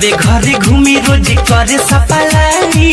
गावे घरे घूमी रोज करे सपलाई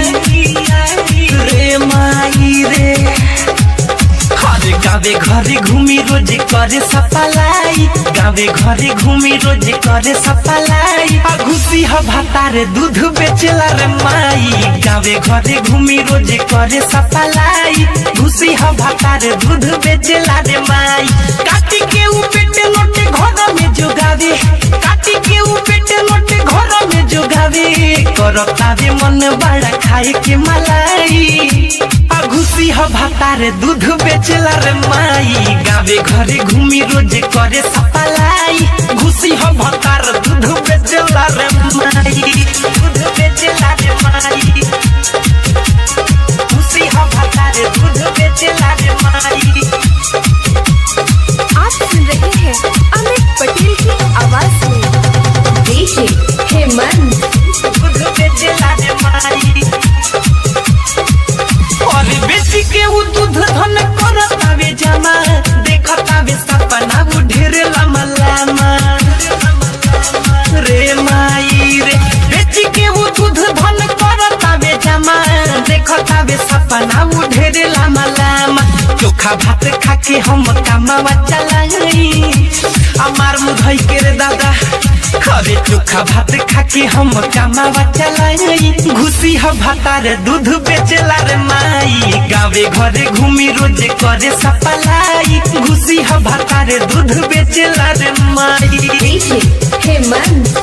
रे माई रे अरे गावे घरे घूमी रोज करे सपलाई गावे घरे घूमी रोज करे सपलाई आ घुसी ह भातारे दूध बेचला रे माई गावे घरे घूमी रोज करे सपलाई घुसी ह भातारे दूध बेचला रे माई काटी के उ पेटे लोटे घर में जोगावे काटी के उ पेटे लोटे घर में जोगावे करतावे मन बड़ा खाए के मलाई आ घुसी ह भातारे दूध बेचला रे माई गावे घरे घूमी रोज करे सपलाई घुसी ह भातार दूध बेचला रे माई दूध बेचला रे माई घुसी ह भातारे दूध बेचला रे माई आप सुन रहे हैं अमित पटेल की आवाज में डीजे हेमंत दूध बेचला रे माई और बेची के उ दूध धन करतावे जमा देखतावे सपना उ ढेर लम्बा लम्बा रे माई रे बेची के उ दूध धन करतावे जमा देखतावे सपना उ ढेर लम्बा लम्बा चोखा भात खा के हम कमावा चलाई हमार मुधई के रे दादा खरे चोखा भात खा के हम कमावा चलाई घुसी ह भातार दूध बेचला रे माई गावे घरे घूमी रोज करे सपलाई घुसी ह भातार दूध बेचला रे माई डीजे हेमंत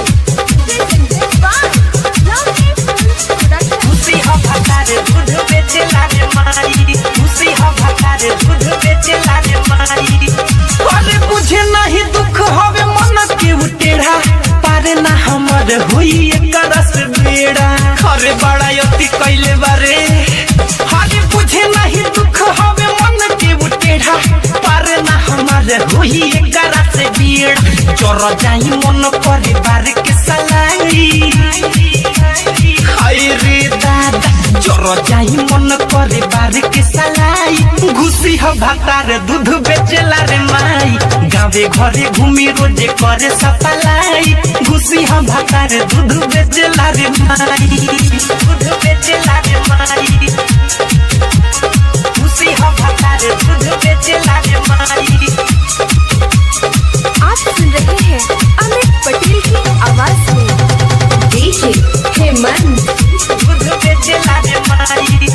घुसी ह भातार दूध बेचला रे माई घुसी ह भातार दूध बेचला रे माई अरे बुझे नहीं दुख हवे मन के उटेढ़ा पारे ना हमर होई एकर से बेड़ा खरे बड़ा यति कैले बारे अरे बुझे नहीं दुख हवे मन के उटेढ़ा पारे ना हमर होई एकर से बेड़ा चोर जाई मन करे बार के सलाई हाय रे दादा चोर जाई मन करे बार के सलाई घुसी ह भातार दूध बेचला रे माई गावे घरे घूमी रोज करे सपलाई घुसी ह भातार दूध बेचला रे माई दूध बेचला रे माई घुसी ह भातार दूध बेचला रे माई आप सुन रहे हैं अमित पटेल की आवाज में डीजे हेमंत दूध बेचला रे माई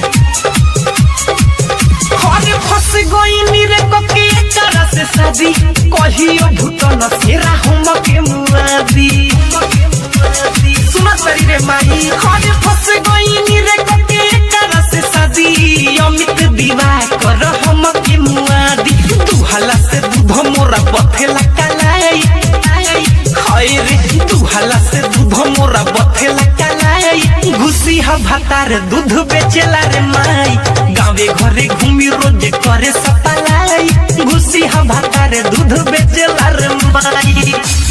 हरे फस गई रे कके एकरा से शादी कहियो भूतन सेरा हम के मुआदी सुना सरी रे माई हरे फस गई रे कके एकरा से शादी अमित विवाह कर हम के मुआदी तू हला से दूध मोरा बथेला कलाई हाय रे तू हला से दूध मोरा बथेला कलाई घुसी ह भातार दूध बेचेला रे माई गावे घरे घूमी रोज करे सपलाई घुसी ह भातार दूध बेचेला रे माई